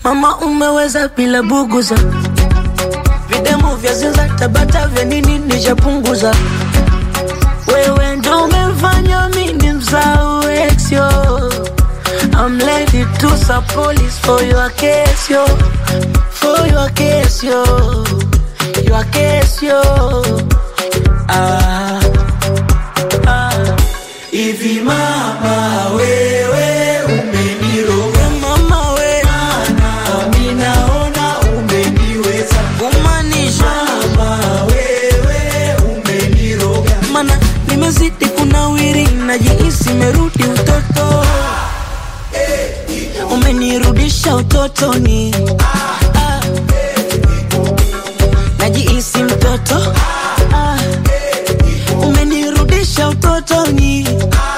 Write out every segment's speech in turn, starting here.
Mama umeweza bila buguza, videmu vya zinza tabata vya nini nishapunguza. Wewe ndo umefanya mimi msahau ex yo. I'm ready to sub police for your case yo, for your case yo, your case yo. Ah, ah. Hivi mama wewe umeniroga Mama we nami naona umeniweza kumaanisha mama wewe umeniroga mana nimezidi kunawiri, najihisi merudi utoto, umenirudisha utotoni, Ah. najihisi mtoto, Ah. umenirudisha utotoni,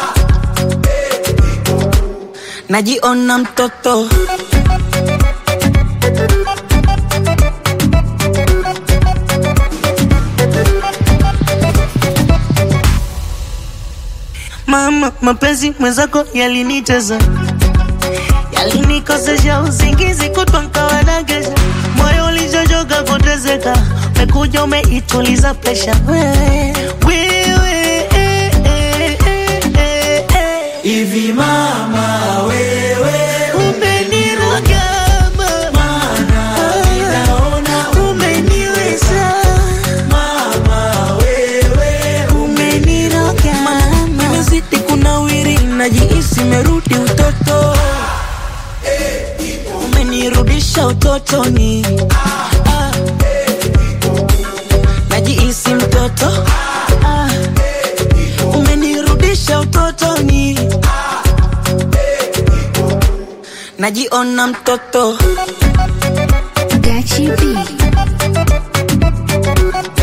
najiona mtoto. Mama, mapenzi mwenzako yaliniteza, yalinikosesha usingizi kutwa nkawa nagesha, moyo ulichochoka kutezeka, umekuja umeituliza presha wewe, wewe, eh, eh, eh, eh, eh. hivi mama wewe Umeniroga mama, naona umeniweza mama wewe umeniroga mama, nimezidi kunawiri, najihisi merudi utoto, umenirudisha utotoni, Ah. najihisi mtoto, Ah. umenirudisha utotoni, najiona mtoto. Gachi B.